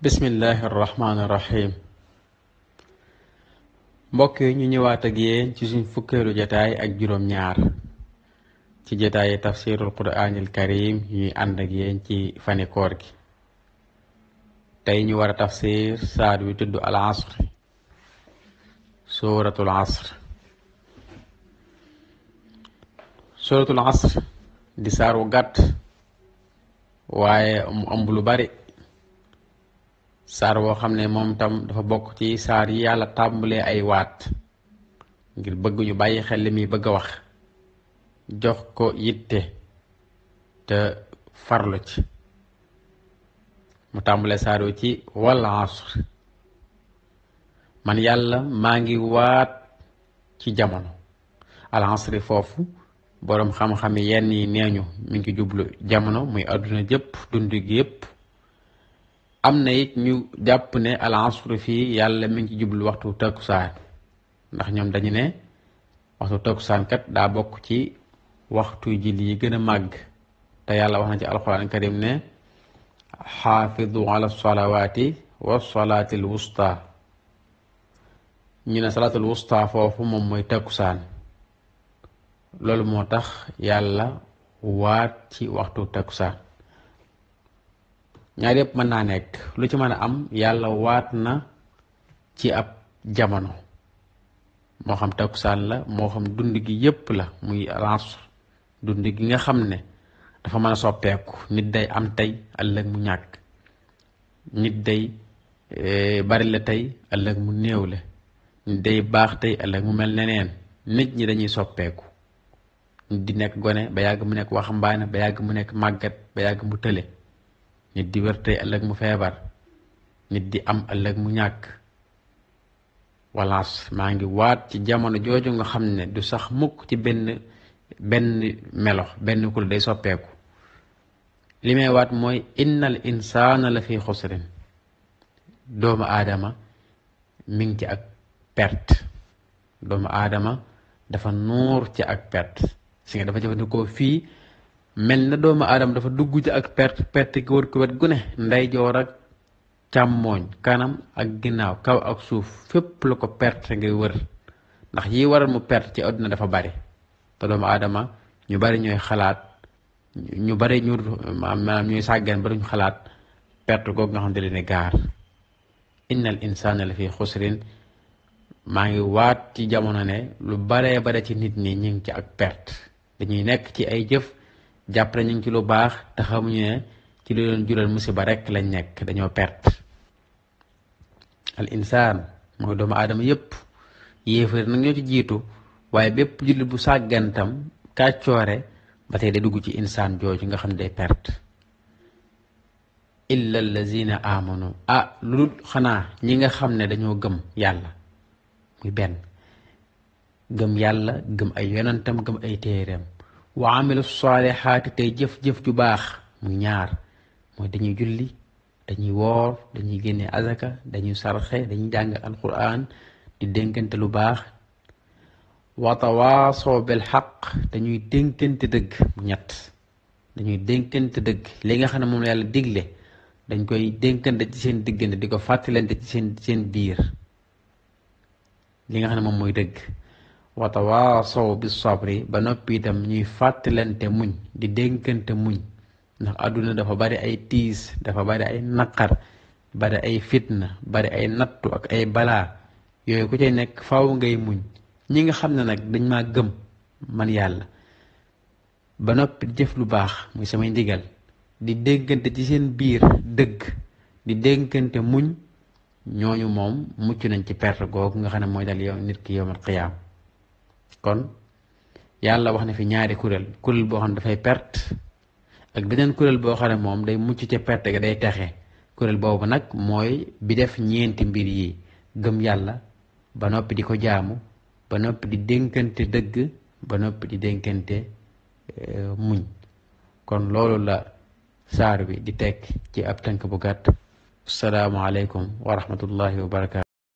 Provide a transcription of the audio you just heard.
bismillahi irrahmaani irrahim mbokk yi ñu ñëwaat ak yéen ci suñ fukkeelu jataay ak juróom-ñaar ci jataayi tafsirul quraanil karim ñuy ànd ak yéen ci fani koor gi tey ñu war a tafsir saar wi tudd al asr suratul asr suratul asr di saar wu gàtt waaye mu ëmb lu bari saar woo xam ne moom tam dafa bokk ci saar yi yàlla tàmbalee ay waat ngir bëgg ñu bàyyi xel li muy bëgg a wax jox ko yitte te farlu ci mu tàmbalee saar wi ci wal asr man yàlla maa ngi waat ci jamono al asri foofu boroom xam-xam yi yenn yi neeñu mi ngi jublu jamono muy àdduna jëpp dund gi yëpp am na it ñu jàpp ne al asr fii yàlla mi ngi ci jublu waxtu takkusaan ndax ñoom dañu ne waxtu takkusaan kat daa bokk ci waxtu julli yi gën a màgg te yàlla wax na ci alquran karim ne xaafidu ala salawaati wa salaatil wusta ñu ne salaatul wusta foofu moom mooy takkusaan loolu moo tax yàlla waat ci waxtu takkusaan ñaar yëpp mën naa nekk lu ci mën a am yàlla waat na ci ab jamono moo xam takkusaan la moo xam dund gi yépp la muy asr dund gi nga xam ne dafa mën a soppeeku nit day am tey ëllëg mu ñàkk nit day bari la tey ëllëg mu néew la nit day baax tey ëllëg mu mel neneen nit ñi dañuy soppeeku nit di nekk gone ba yàgg mu nekk waxambaane ba yàgg mu nekk màggat ba yàgg mu tële nit di wér tey ëllëg mu feebar nit di am ëllëg mu ñàkk walaas maa ngi waat ci jamono jooju nga xam ne du sax mukk ci benn benn melo benn kul day soppeeku li may waat mooy innal insaana la fi xusrin doomu aadama mi ngi ci ak perte doomu aadama dafa nuur ci ak perte si nga dafa jëfandikoo fii mel na doomu aadama dafa dugg ci ak perte perte gi wër ko wet gu ne ndeyjoor ak càmmooñ kanam ak ginnaaw kaw ak suuf fépp la ko perte ngay wër ndax yi waral mu perte ci àdduna dafa bari te doomu aadama ñu bari ñooy xalaat ñu bari ñu maanaam ñooy sàggan bari ñu xalaat perte googu nga xam ne leen gaar innal insaana la fi xusrin maa ngi waat ci jamono ne lu baree bare ci nit ñi ñu ngi ci ak perte dañuy nekk ci ay jëf jàpp ñu ngi ci lu baax te xamuñu ne ci lu leen jural musiba rekk lañ nekk dañoo perte al insaan mooy doomu aadama yépp yéefar nag ñoo ci jiitu waaye bépp jullit bu sàggantam kàccoore ba tey day dugg ci insaan jooju nga xam ne day perte illa allazina amanu ah lu dul xanaa ñi nga xam ne dañoo gëm yàlla muy benn gëm yàlla gëm ay yonentam gëm ay téereem wa amilu saalihaati tey jëf-jëf ju baax muy ñaar mooy dañuy julli dañuy woor dañuy génne azaka dañuy sarxe dañuy jàng alquran di dénkante lu baax wa tawaasoo bil xaq dañuy dénkante dëgg mu ñett dañuy dénkante dëgg li nga xam ne moom la yàlla digle dañ koy dénkante ci seen diggante di ko fàttalante ci seen seen biir li nga xam ne moom mooy dëgg wa tawaasaw bi sabri ba noppi itam ñuy fàttalante muñ di dénkante muñ ndax àdduna dafa bari ay tiis dafa bari ay naqar bari ay fitna bari ay nattu ak ay balaa yooyu ku cay nekk faaw ngay muñ ñi nga xam ne nag dañ maa gëm man yàlla ba noppi jëf lu baax muy samay ndigal di dénkante ci seen biir dëgg di dénkante muñ ñooñu moom mucc nañ ci perte googu nga xam ne mooy dal yow nit ki yowmal qiyaam kon yàlla wax na fi ñaari kuréel kuréel boo xam ne dafay perte ak beneen kuréel boo xam ne moom day mucc ca perte ga day texe kuréel boobu nag mooy bi def ñeenti mbir yi gëm yàlla ba noppi di ko jaamu ba noppi di dénkante dëgg ba noppi di dénkante muñ kon loolu la saar bi di tekk ci ab tënk bu gàtt assalaamu aleykum wa rahmatullahi wa barakaatu